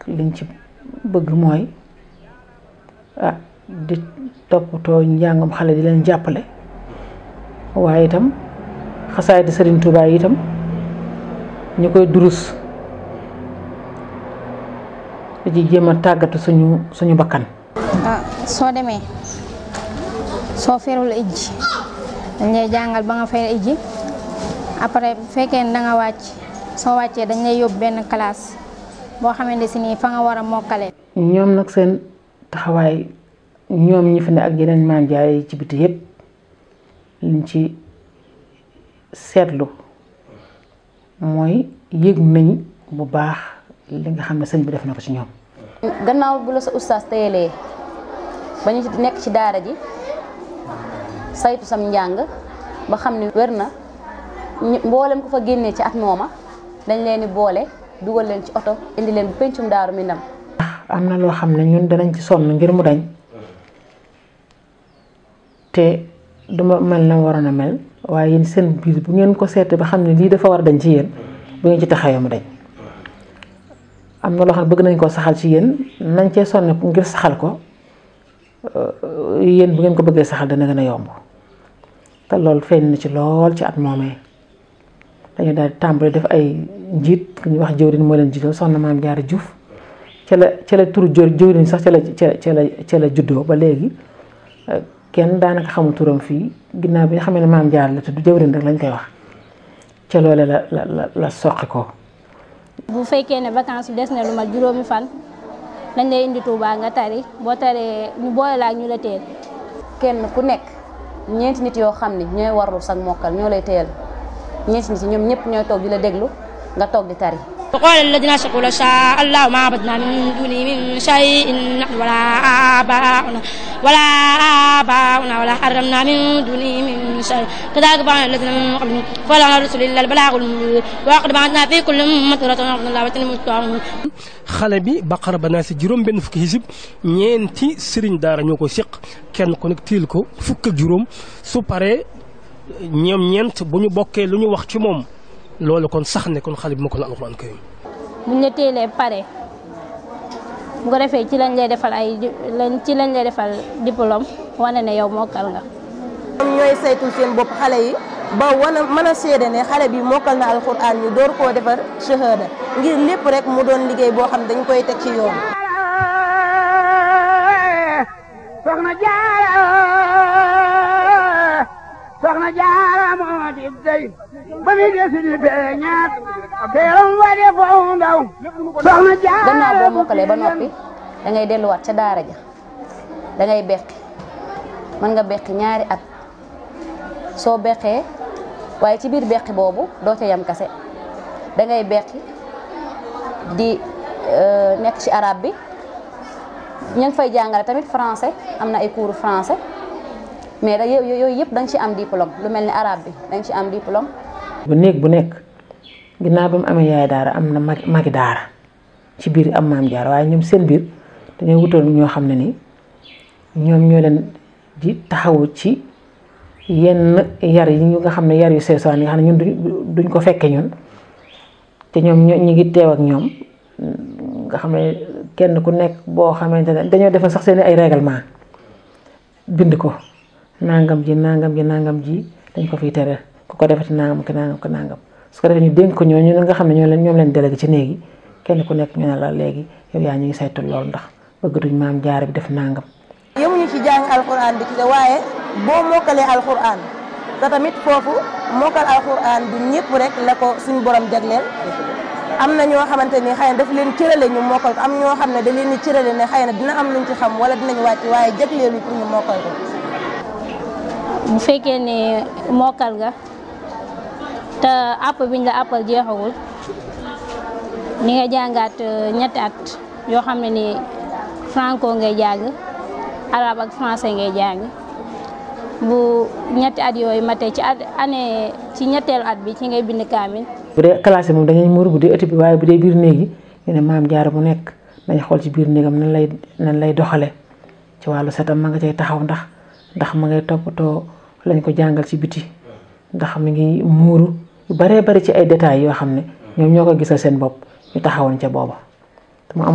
liñ ci bëgg mooy ah di toppatoo njàngam xale di leen jàppale waaye itam xasaay di Sëriñ Tuubaa yi itam ñu koy durus di ci jéem a tàggatu suñu suñu bakkan ah soo demee soo ferul ijji dañ lay jàngal ba nga fer ijji après bu fekkee ne da nga wàcc soo wàccee dañ lay yóbbu benn classe boo xamante si nii fa nga war a mokkale ñoom nag seen taxawaay ñoom ñi fi ne ak yeneen maam jaare yi ci biti yépp liñ ci seetlu mooy yëg nañ bu baax li nga xam ne sëñ bi def na ko ci ñoom gannaaw bu la sa ustaas téyelee ba ñu nekk ci daara ji saytu sam njàng ba xam ni wér na mboolem ko fa génnee ci at mooma dañ leen di boole dugal leen ci oto indi leen bu pencum daaru mi ndam am na loo xam ne ñun danañ ci sonn ngir mu dañ te duma mel na waroon a mel waaye yéen seen biir bu ngeen ko seetee ba xam ne lii dafa war a dañ ci yéen bu ngeen ci taxawee mu dañ am na loo xam ne bëgg nañ koo saxal ci yéen nañ cee sonn ngir saxal ko yéen bu ngeen ko bëggee saxal dana gën a yomb te loolu feeñ na ci lool ci at moomee dañu daal di tàmbali def ay njiit ku ñuy wax jëwriñ moo leen jiital soxna maam Jaara Juuf ca la ca la turu jë jëwriñ sax ca la ca la ca la juddoo ba léegi kenn daanaka xamul turam fii ginnaaw bi nga xam ne maam Jaara la tudd jëwriñ rek lañ koy wax ca loole la la la la soqi ko bu fekkee ne vacances des na lu mat juróomi fan dañ lay indi Tuubaa nga tari boo taree ñu boole la ak ñu la teel kenn ku nekk ñeenti nit yoo xam ne ñooy warlu sag mokkal ñoo lay teel ñeenti nit yi ñoom ñëpp ñooy toog di la déglu nga toog di tari وقال الذين أشركوا لو شاء الله ما عبدنا من دونه من شيء نحن ولا آباؤنا ولا آباؤنا ولا حرمنا من دونه من شيء كذلك فعل الذين من قبلهم فلا رسل إلا البلاغ المبين وقد بعثنا في كل أمة رسولا أن الله وتنموا xale bi baqara ba naa si juróom benn fukki xisib ñeenti sëriñ daara ñoo ko séq kenn ku nekk tiil ko fukk ak juróom su paree ñoom ñeent bu ñu bokkee lu ñu wax ci moom loolu kon sax ne kon xale bi moo ko na alxuraan karim buñ la teelee pare bu ko defee ci lañ lay defal ay lañ ci lañ lay defal diplôme wane ne yow mokkal nga ñoom ñooy saytul seen bopp xale yi ba wana mën a seede ne xale bi mokkal na alxuraan ñu door koo defar shahada ngir lépp rek mu doon liggéey boo xam dañ koy teg ci yoon soxna jaara soxna jaara moo di dey ba mi desi di feeñaat teeram wa de foo ndaw soxna jaara gannaaw boo mokkalee ba noppi da ngay delluwaat ca daara ja da ngay beqi mën nga beqi ñaari at soo beqee waaye ci biir beqi boobu doo ca yam kase da ngay beqi di nekk ci arabe bi ña ngi fay jàngale tamit français am na ay cours français mais da yooyu yëpp da nga ci am diplôme lu mel ni arabe bi da nga ci am diplôme. bu néeg bu nekk ginnaaw ba mu amee yaay daara am na mag magi daara ci biir am maam jaar waaye ñoom seen biir dañoo wutal ñoo xam ne ni ñoom ñoo leen di taxawu ci yenn yar yi ñu nga xam ne yar yu seesaan yi nga xam ne ñun duñ ko fekke ñun te ñoom ñu ngi teew ak ñoom nga xam ne kenn ku nekk boo xamante ne dañoo defal sax seen ay règlement bind ko nangam ji nangam ji nangam ji dañ ko fiy tere ku ko defati nangam ki nangam ki nangam su ko defee ñu dénk ko ñooñu nga xam ne ñoo leen ñoom leen délégué ci néegi kenn ku nekk ñu ne la léegi yow yaa ñu ngi saytu loolu ndax bëggatuñ maam jaar bi def nangam. yemuñu ci jàng alxuraan bi ci waaye boo mokkalee alxuraan te tamit foofu mokkal alxuraan du ñëpp rek la ko suñu borom jagleel am na ñoo xamante ni xëy na daf leen cërale ñu mokkal ko am ñoo xam ne da leen di cërale ne xëy na dina am luñ ci xam wala dinañ wàcc waaye jagleelu pour ñu mokkal ko. bu fekkee ne mokkal nga te àpp biñ la àppal jeexagul ni nga jàngaat ñetti at yoo xam ne ni franco ngay jàng arabe ak français ngay jàng bu ñetti at yooyu matee ci at année ci ñetteelu at bi ci ngay bind kaamil. bu dee classe moom dañuy muur bu dee ëtt bi waaye bu dee biir néeg yi ñu ne maam jaar bu nekk dañ xool ci biir néegam nan lay nan lay doxale ci wàllu setam ma nga cay taxaw ndax ndax ma ngay toppatoo lañ ko jàngal ci biti ndax mi ngi muuru yu baree bari ci ay détails yoo xam ne ñoom ñoo ko gisal seen bopp ñu taxawoon ca booba